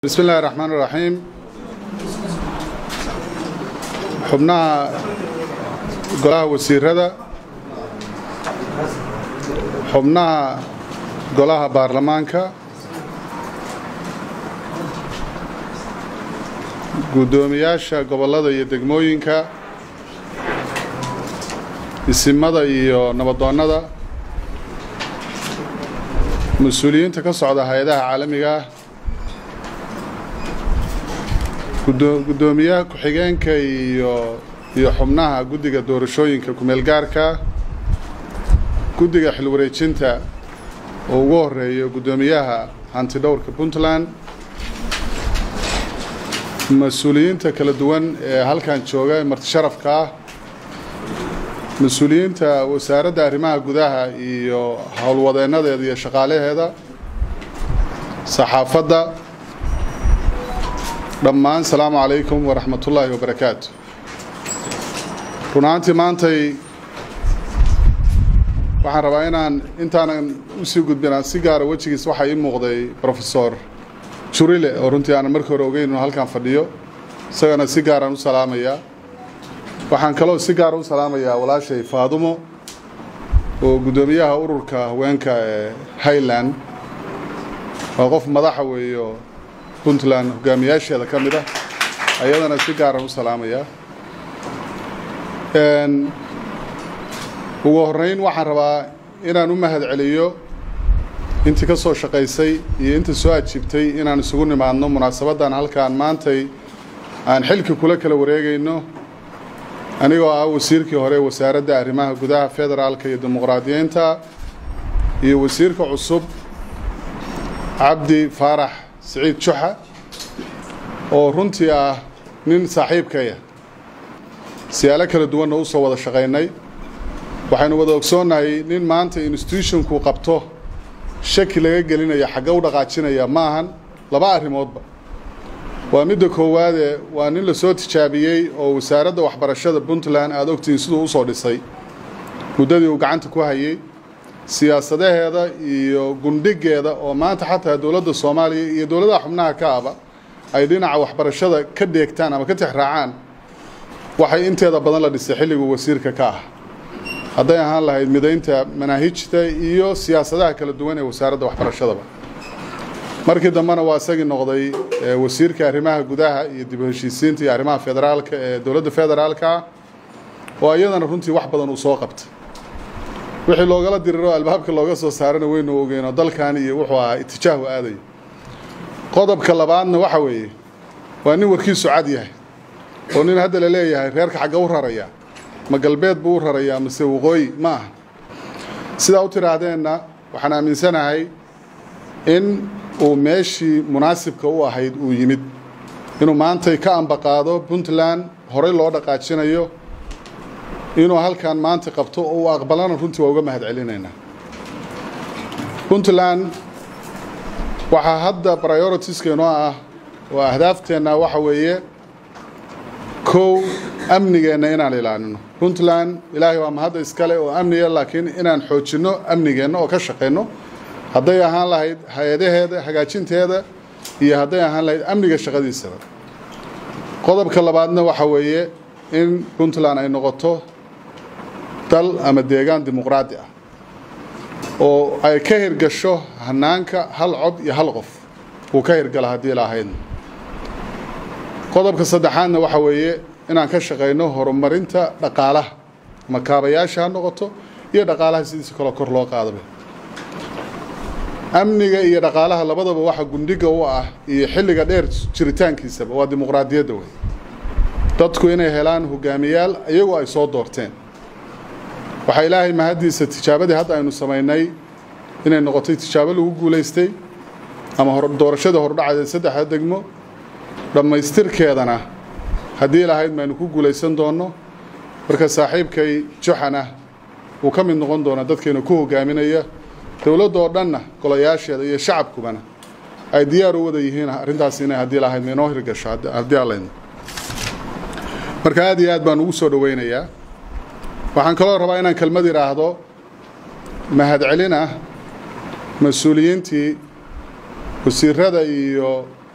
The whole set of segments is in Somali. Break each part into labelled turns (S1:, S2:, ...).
S1: bismi illaahi raxmaan iraxiim xubnaha golaha wasiirada xubnaha golaha baarlamaanka guddoomiyaasha gobollada iyo degmooyinka isimada iyo nabadoonnada mas-uuliyiinta ka socda hay-adaha caalamiga ah guddoomiyaha ku-xigeenka iyo iyo xubnaha guddiga doorashooyinka kumeel gaarka guddiga xilwareejinta oo ugu horeeyo guddoomiyaha hantidhowrka puntland mas-uuliyiinta kala duwan ee halkan jooga ee marti sharafka ah mas-uuliyiinta wasaaradda arrimaha gudaha iyo howlwadeennadeeda iyo shaqaalaheeda saxaafadda dhammaan salaamu calaykum waraxmat ullaahi wabarakaatu run ahaantii maantay waxaan rabaa inaan intaanan usii gudbin si gaara wejigiis waxaa ii muuqday profesor jurile oo runtii aanan markii hore ogeyn inuu halkan fadhiyo isagana si gaaraan u salaamayaa waxaan kaloo si gaara u salaamayaa walaashay faadumo oo guddoomiyaha ururka haweenka ee highland waa qof madaxa weeyo puntland hogaamiyaasheeda ka mid ah ayadana si gaaraan u salaamayaa ugu horeyn waxaan rabaa inaan u mahad celiyo intii ka soo shaqaysay iyo inta soo ajiibtay inaan isugu nimaadno munaasabaddan halkaan maantay aan xilka kula kala wareegayno anigoo ah wasiirkii hore wasaaradda arrimaha gudaha federaalka iyo dimuqraadiyiinta iyo wasiirka cusub cabdi faarax siciid juxa oo runtii ah nin saaxiibkaya siyaalo kala duwanna u soo wada shaqaynay waxaynu wada ogsoonnahay nin maanta institutionku qabto shaki laga gelinaya xagga u dhaqaajinaya ma ahan laba arrimoodba waa midda koowaade waa nin la soo tijaabiyey oo wasaaradda waxbarashada puntland aada ogtihiin siduu usoo dhisay muddadii uu gacanta ku hayay siyaasadaheeda iyo gundhigeeda oo maanta xataa dowladda soomaaliya iyo dowladaha xubnaha ka aba ay dhinaca waxbarashada ka dheegtaan ama ka tixraacaan waxay inteeda badan la dhisay xilliguu wasiirka ka ah hadday ahaan lahayd midaynta manaahijta iyo siyaasadaha kala duwan ee wasaaradda waxbarashadaba markii dambena waa isagii noqday wasiirka arrimaha gudaha iyo dib u heshiisiinta iyo arrimaha federaalka ee dowladda federaalka oo iyadana runtii wax badan uu soo qabtay wixii loogala diriro albaabka looga soo saarana weynu ogeyno dalkan iyo wuxuu ahaa itijaahu aadayo qodobka labaadna waxa weeye waa nin warkiisu cad yahay oo nin hadda la leeyahay reerka xagga u raraya ma galbeed buu u rarayaa mase waqooyi ma aha sidaa u tidhaahdeenna waxaan aaminsanahay in uu meeshii munaasibka u ahayd uu yimid inuu maantay ka ambaqaado puntland horey loo dhaqaajinayo inuu halkan maanta qabto oo uu aqbalana runtii waa uga mahad celinaynaa puntland waxaa hadda prioritieskeenoo ah oo ahdaafteenna waxa weeye kow amnigeenna inaan ilaalino puntland ilaahay waa mahadda iskale oo amniga laakiin inaan xoojinno amnigeenna oo ka shaqayno hadday ahaan lahayd hay-adaheeda hagaajinteeda iyo hadday ahaan lahayd amniga shaqadiisaba qodobka labaadna waxa weeye in puntland ay noqoto dal ama deegaan dimuqraadi ah oo ay ka hirgasho hanaanka hal cod iyo hal qof uu ka hirgala haddii lahaydna qodobka saddexaadna waxa weeye inaan ka shaqayno horumarinta dhaqaalaha ama kaabayaasha ha noqoto iyo dhaqaalaha sidiisa kaloo kor loo qaadaba amniga iyo dhaqaalaha labadaba waxa gundhiga u ah iyo xilliga dheer jiritaankiisaba waa dimuqraadiyadda wey dadku inay helaan hogaamiyaal iyagoo ay soo doorteen waxaa ilaahay mahaddiisa tijaabadii hadda aynu samaynay inay noqotay tijaabo lagu guulaystay ama doorashadii hordhacadeed saddexda degmo dhammaystirkeedana haddii lahayd maynu ku guulaysan doonno marka saaxiibkay juxana uu ka mid noqon doona dadkeena ku hogaaminaya dowladda oo dhanna golayaasheeda iyo shacabkubana ay diyaar u wada yihiin arrintaas inay haddii lahayd maynoo hirgasho haddii allaydna marka aad iyo aad baan ugu soo dhoweynayaa waxaan kaloo rabaa inaan kelmad idhaahdo mahadcelin ah mas-uuliyiintii wasiirada iyo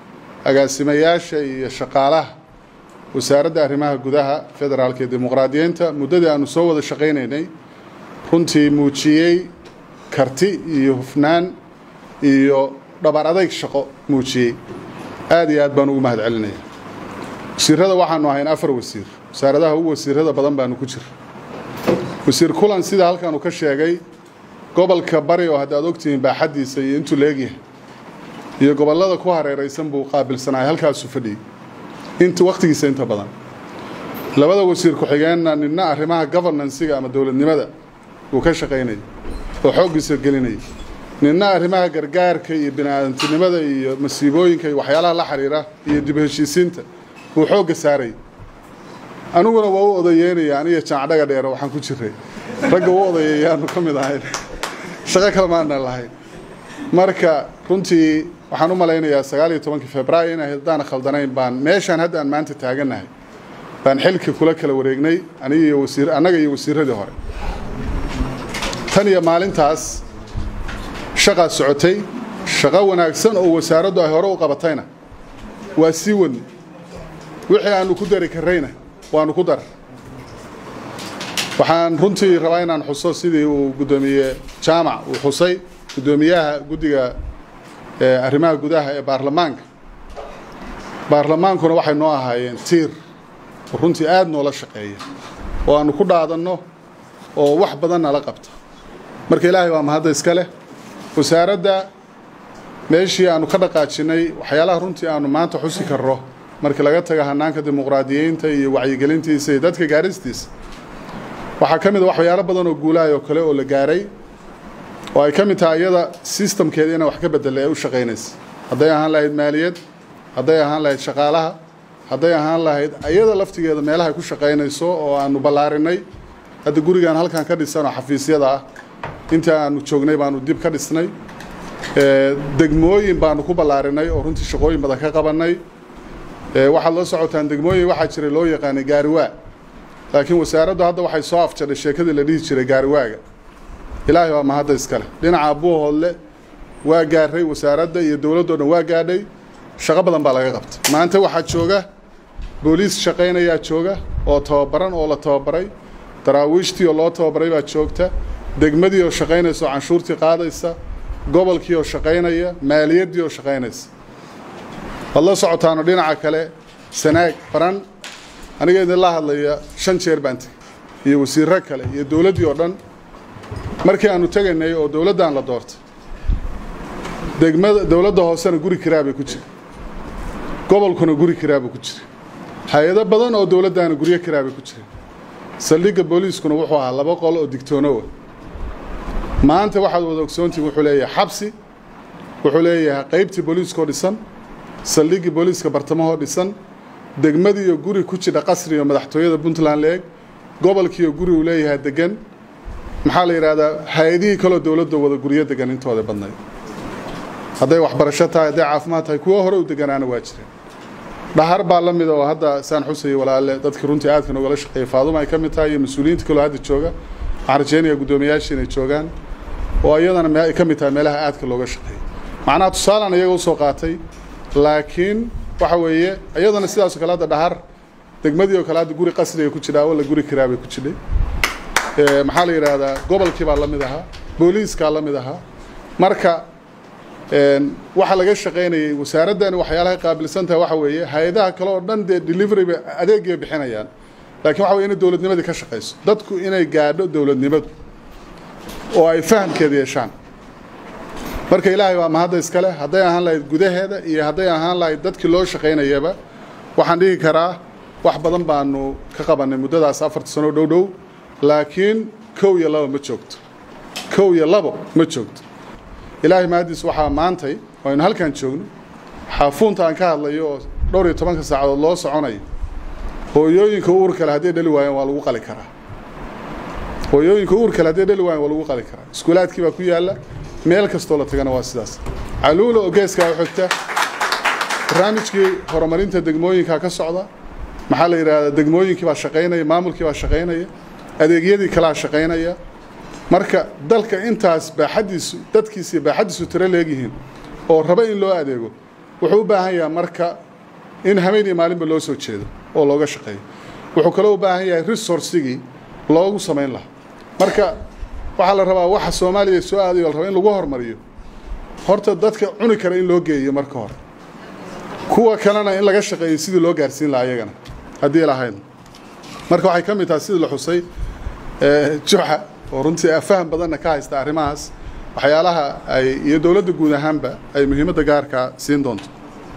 S1: agaasimayaasha iyo shaqaalaha wasaaradda arrimaha gudaha federaalka iyo dimuqraadiyiinta muddadii aanu soo wada shaqaynaynay runtii muujiyey karti iyo hufnaan iyo dhabar adayg shaqo muujiyey aad iyo aad baan ugu mahad celinaya wasiirada waxaanu ahayn afar wasiir wasaaradaha ugu wasiirada badan baanu ku jira wasiir kulan sida halkan uu ka sheegay gobolka bari oo haddaad ogtihiin baaxaddiisa iyo intuu leegyahay iyo gobollada ku hareeraysan buu qaabilsanaay halkaasuu fadhiyey inta wakhtigiisa inta badan labada wasiir ku-xigeenna ninna arrimaha governansiga ama dowladnimada uu ka shaqaynayay oo xooggiisa gelinayay ninna arrimaha gargaarka iyo bini-aadantinimada iyo masiibooyinka iyo waxyaalaha la xiriira iyo dib heshiisiinta uu xoogga saarayay aniguna waa u odayeynaya aniga jaacdhaga dheere waxaan ku jiray ragga u odayeeyaanu ka mid ahayn shaqo kale maana lahayn marka runtii waxaan u malaynayaa sagaal iyo tobankii februaayo in haddaan khaldanayn baan meeshaan hadda aan maanta taagannahay baan xilka kula kala wareegnay aniga iyo wasiir annaga iyo wasiiradii hore tan iyo maalintaas shaqaa socotay shaqo wanaagsan oo wasaaraddu ay hore u qabatayna waa sii wadni wixii aanu ku dari karrayna waanu ku dar waxaan runtii rabaa inaan xuso sidii uu guddoomiye jaamac uu xusay guddoomiyaha guddiga arrimaha gudaha ee baarlamaanka baarlamaankuna waxay noo ahaayeen tiir oo runtii aada noola shaqeeya oo aanu ku dhaadanno oo wax badan nala qabta marka ilaahay waa mahadda iska leh wasaaradda meeshii aanu ka dhaqaajinnay waxyaalaha runtii aanu maanta xusi karro markii laga taga hanaanka dimuqraadiyiinta iyo wacyigelintiisa iyo dadka gaaristiisa waxaa ka mid a waxyaalo badan oo guulahay oo kale oo la gaaray oo ay ka mid tahay iyada sistamkeeda inay wax ka bedela ee u shaqaynaysa hadday ahaan lahayd maaliyad hadday ahaan lahayd shaqaalaha hadday ahaan lahayd iyada laftigeeda meelahay ku shaqaynayso oo aanu ballaarinay hadda gurigaan halkan ka dhisan oo xafiisyada ah intii aanu joognay baanu dib ka dhisnay degmooyin baanu ku ballaarinay oo runtii shaqooyin badan ka qabannay waxaad la socotaan degmooyin waxaa jiray loo yaqaanay gaariwaa laakiin wasaaraddu hadda waxay soo afjadhay sheekadii la dhihi jiray gaariwaaga ilaahay waa mahadda iskale dhinaca buuhoodle waa gaarray wasaaradda iyo dowladdoo dhan waa gaadhay shaqo badan baa laga qabtay maanta waxaa jooga booliis shaqaynayaa jooga oo tababaran oo la tababaray daraawiishtii oo loo tababaray baa joogta degmadii oo shaqaynaysa oo canshuurtii qaadaysa gobolkii oo shaqaynaya maaliyaddii oo shaqaynaysa waad la socotaano dhinaca kale sanaag baran aniga idinla hadlaya shan jeer baan tegey iyo wasiirro kale iyo dowladdii oo dhan markii aanu tegaynay oo dowladdan la doortay degmada dowladda hoosena guri kiraa bay ku jira gobolkuna guri kiraa buu ku jira hay-ado badan oo dowladdaana guryo kiraa bay ku jireen saldhigga booliiskuna wuxuu ahaa laba qol oo digtoonowa maanta waxaad wada ogsoontihin wuxuu leeyahay xabsi wuxuu leeyahay qaybtii booliiskoo dhisan saldhiggii booliiska bartamahoo dhisan degmadiiyo guri ku jidha qasriga madaxtooyada puntland leeg gobolkiiyo guri uu leeyahay degan maxaa la yidhahdaa hay-adihii kaloo dowladda wada guryo degan intooda badnayd hadday waxbarasho tahay hadday caafimaad tahay kuwo hore u deganaana waa jireen dhahar baa la mida oo hadda saan xusayay walaale dadkii runtii aadka noogala shaqeeyay faaduma ay ka mid tahay iyo mas-uuliyiinta kaloo hadda jooga waxaan rajeynayaa guddoomiyaashii inay joogaan oo iyadana ay ka mid tahay meelaha aadka looga shaqeeyay macnaha tusaalan iyaga usoo qaatay laakiin waxa weeye iyadana sidaasoo kale hadda dhahar degmadii oo kale hadda guri qasriga ku jidha walla guri kiraabay ku jidhay maxaa la yidhaahdaa gobolkii baa la mid ahaa booliiskaa la mid ahaa marka waxaa laga shaqaynayay wasaaraddani waxyaalahay qaabilsan tahay waxa weeye hay-adaha kale oo dhan dee deliveryba adeegay bixinayaan laakiin waxa weye inay dowladnimadii ka shaqayso dadku inay gaadho dowladnimadu oo ay fahamkeeda yeeshaan marka ilaahay waa mahadda iskale hadday ahaan lahayd gudaheeda iyo hadday ahaan lahayd dadkii loo shaqaynayaba waxaan dhihi karaa wax badan baanu ka qabannay muddadaas afarta sano dhow dhow laakiin kow iyo labo ma joogto kow iyo labo ma joogto ilaahay mahaddiis waxaa maantay oo aynu halkan joogno xaafuunta aan ka hadlayo oo dhowr iyo tobanka saacadood loo soconayo hooyooyinka uur kale hadday dhali waayaan waa lagu qali karaa hooyooyinka uur kale hadday dhali waayaan waa lagu qali karaa iskuulaadkii baa ku yaalla meel kastoo la tagana waa sidaas caluula oo geeskaa u xigta barnaamijkii horumarinta degmooyinkaa ka socda maxaa la yidhaahdaa degmooyinkii baa shaqaynaya maamulkii baa shaqaynaya adeegyadii kalaa shaqaynaya marka dalka intaas baaxaddiisu dadkiisiiyo baaxaddiisu tiro leegyihiin oo raba in loo adeego wuxuu u baahan yahay marka in habeen iyo maalinba loo soo jeedo oo looga shaqeeyo wuxuu kaloo u baahan yahay resourcigii loogu samayn lahaa marka waxaa la rabaa waxa soomaaliya soo aadayo la rabaa in lagu hormariyo horta dadka cuni kara in loo geeyo marka hore kuwa kalena in laga shaqeeyo sidii loo gaarsiin lahaa iyagana haddii lahayd marka waxay ka mid tahay sidii la xusay juxa oo runtii faham badanna ka haysta arrimahaas waxyaalaha ay iyo dowladda guud ahaanba ay muhiimadda gaarkaa siin doonto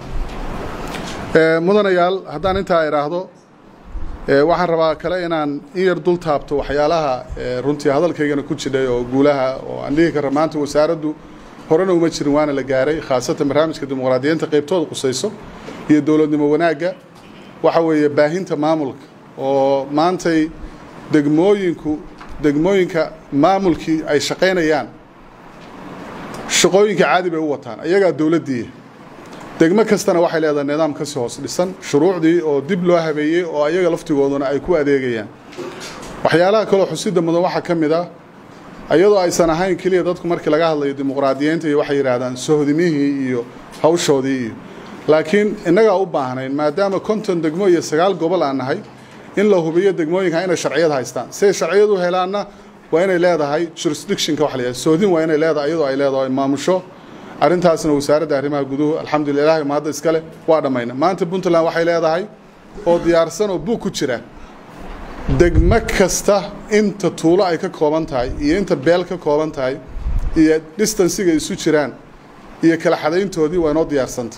S1: mudanayaal haddaan intaa idhaahdo waxaan rabaa kale inaan in yar dul taabto waxyaalaha runtii hadalkaygana ku jidhay oo guulaha oo aan dhihi kara maanta wasaaraddu horena uma jirin waana la gaaray khaasatan barnaamijka dimuqraadiyiinta qaybtooda qusayso iyo dowladnimo wanaagga waxa weeye baahinta maamulka oo maantay degmooyinku degmooyinka maamulkii ay shaqaynayaan shaqooyinka caadi bay u wataan iyagaa dowladdiiya degmo kastana waxay leedahay nidaam kasii hoos dhisan shuruucdii oo dib loo habeeyey oo ayaga laftigooduna ay ku adeegayaan waxyaalaha kaloo xusida mudan waxaa ka mid ah iyadoo aysan ahayn keliya dadku markii laga hadlayo dimuqraadiyiinta iyo waxay yidhaahdaan sohdimihii iyo hawshoodii iyo laakiin innagaa u baahnayn maadaama konton degmo iyo sagaal gobol aan nahay in la hubiyo degmooyinka inay sharciyad haystaan siday sharciyad u helaanna waa inay leedahay jurisdictionka wax la yidhahdo sohdin waa inay leedahay iyadoo ay leedahay maamusho arrintaasna wasaaradda arrimaha guduhu alxamdulilah mahadda iskale waa dhammayna maanta puntland waxay leedahay oo diyaarsan oo buug ku jira degmo kasta inta tuulo ay ka kooban tahay iyo inta beel ka kooban tahay iyo distansiga isu jiraan iyo kala xadayntoodii waa inoo diyaarsanta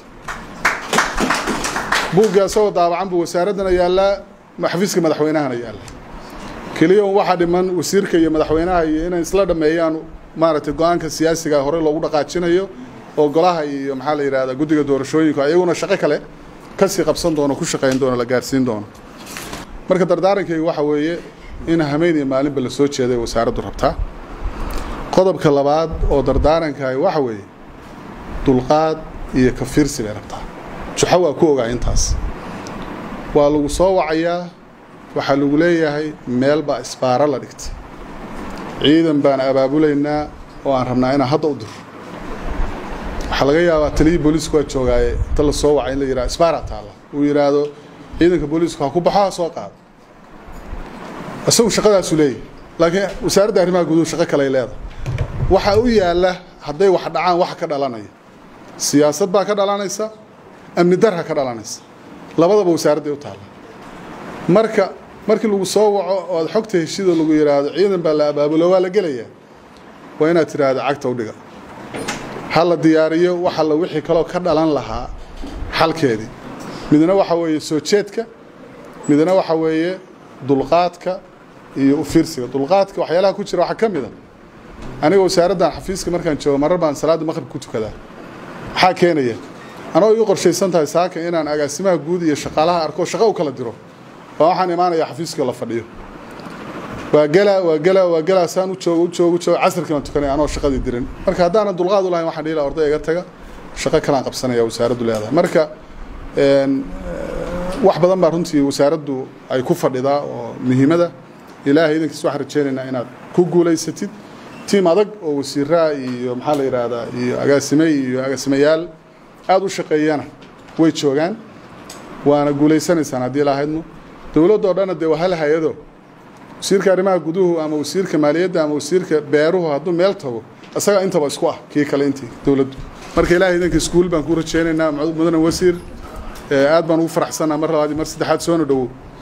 S1: buugga isagoo daabacan buu wasaaraddana yaallaa xafiiska madaxweynahana yaalla keliya un waxaa dhiman wasiirka iyo madaxweynaha iyo inay isla dhammeeyaan maaragtay go-aanka siyaasiga hore loogu dhaqaajinayo oo golaha iyo maxaa la yidhahdaa guddiga doorashooyinku ayaguna shaqo kale kasii qabsan doono ku shaqayn doono la gaarsiin doono marka dardaarankaygu waxa weeye in hameen iyo maalinba la soo jeeday wasaaraddu rabtaa qodobka labaad oo dardaarankaay waxa weeye dulqaad iyo kafiirsi bay rabtaa juxo waa ku ogaa intaas waa lagu soo wacayaa waxaa lagu leeyahay meel baa isbaaro la dhigtay ciidan baan abaabulaynaa oo aan rabnaa inaan hadda u diro waxaa laga yaabaa taliyii booliisku waa joogaaye inta la soo wacay in la yidhaha isbaaraa taalla uu yidhaahdo ciidanka booliisku ha ku baxo ha soo qaado isagu shaqadaasuu leeyahay laakiin wasaaradda arrimaha guduhu shaqo kaley leedahay waxaa u yaalla hadday wax dhacaan wax ka dhalanaya siyaasad baa ka dhalanaysa amni darha ka dhalanaysa labadaba wasaaradday u taalla marka markii lagu soo waco oo aad xogta heshidoo lagu yidhaahdo ciidan baa la abaabulo waa la gelayaa waa inaad tidhaahdo cagta u dhiga ha la diyaariyo wax alla wixii kaloo ka dhalan lahaa xalkeedii midna waxa weeye soo jeedka midna waxa weeye dulqaadka iyo ufiirsiga dulqaadka waxyaalaha ku jira waxaa ka mid a aniga wasaaraddan xafiiska markaan joogo marar baan salaadda maqrib ku tukadaa maxaa keenaya anoo ii qorshaysan tahay saaka inaan agaasimaha guud iyo shaqaalaha arko shaqo u kala diro baa waxaan imaanayaa xafiiskii la fadhiyo waa gelaa waa gelaa waa gelaa saan u joogo u joogo u joogo casirkii baan tukanaya anoo shaqadii dirin marka haddaanan dulqaad u lahayn waxaan dhihi lahaa orday iga taga shaqo kalaan qabsanaya wasaaraddu leedahay marka wax badan baa runtii wasaaraddu ay ku fadhidaa oo muhiimada ilaahay idankiis waxaan rajeynaynaa inaad ku guulaysatid tiim adag oo wasiiraa iyo maxaa la yidhaahdaa iyo agaasime iyo agaasimayaal aada u shaqeeyana way joogaan waana guulaysanaysaan haddii lahaydno dowladdoo dhanna dee waa hal hay-ado wasiirka arrimaha guduhu ama wasiirka maaliyadda ama wasiirka beeruhu hadduu meel tago isagaa intaba isku ah kii kale intii dowladdu marka ilahay idanka iskuul baan ku rajeynaynaa mudane wasiir aad baan ugu faraxsanaa mar labaad mar saddexaad soona dhowow